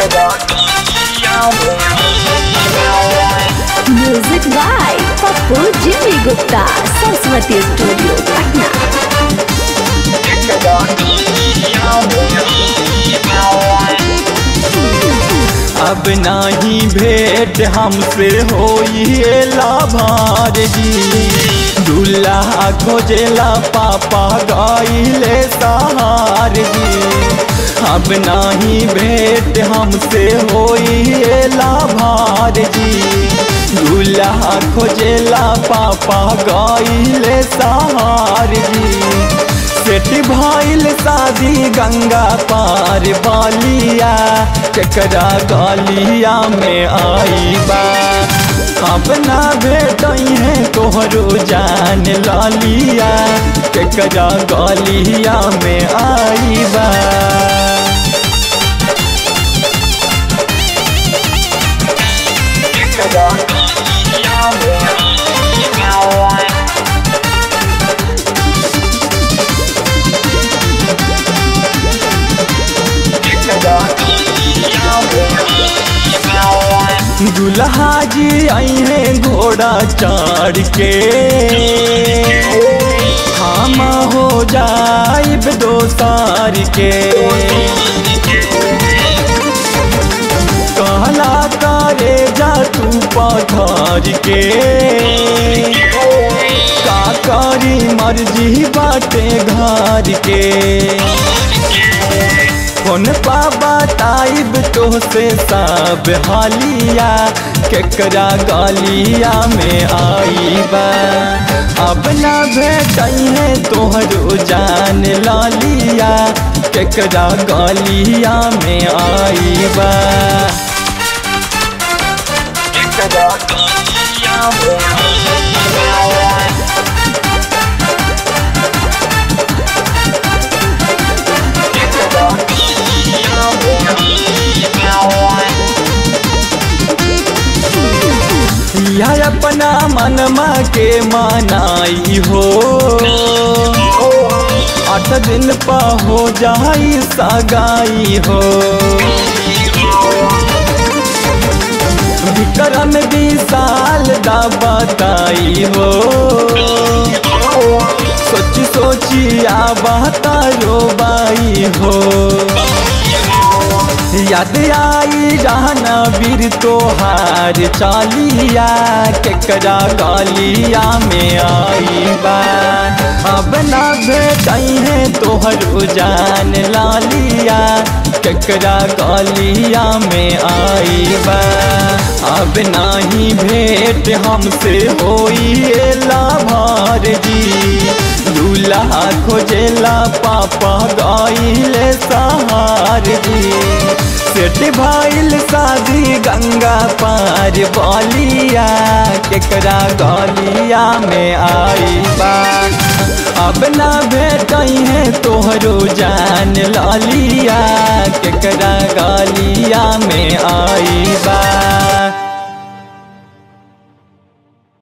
music by Pappu Jimmy Gupta Saraswati studio Patna अब नाही भेंट हमसे होइए लाभार जी दूल्हा खोजेला पापा गाइले सहार जी अब नाही भेंट हमसे होइए लाभार जी दूल्हा खोजेला पापा गाइले सहार जी सेठ भइल शादी गंगा पार बालिया केकरा गलिया में आई बा अपना बेटई है तोहरो जान लालिया केकरा गलिया में आई बा दुल्हा जी आई है घोड़ा चढ़ के हम हो जाइब दोसार के कहला करे जा तू पथर के का करी मर्जी बाटे घर के कौन पाबा ताइब तो से सब हालिया केकरा गालिया में आई बा अब ना भेटई है तोहरो जान लालिया केकरा गालिया में आई बा यह अपना मनमा के मनाई हो आठ दिन पा हो जाई सगाई हो विक्रम विशाल दा बताई हो सोची सोची आ बता रो बाई हो याद आई रहना वीर तोहार चालिया केकरा गालिया में आई बा अब ना भेटई है तोहर जान लालिया केकरा गालिया में आई बा अब नाही भेंट हमसे होई लाभार जी दूल्हा खोजेला पापा गाइले सहार जी सेठ भाईल शादी गंगा पार बालिया केकरा गालिया में आई बा अब ना भेटई है तोहरो जान लालिया केकरा गालिया में आई बा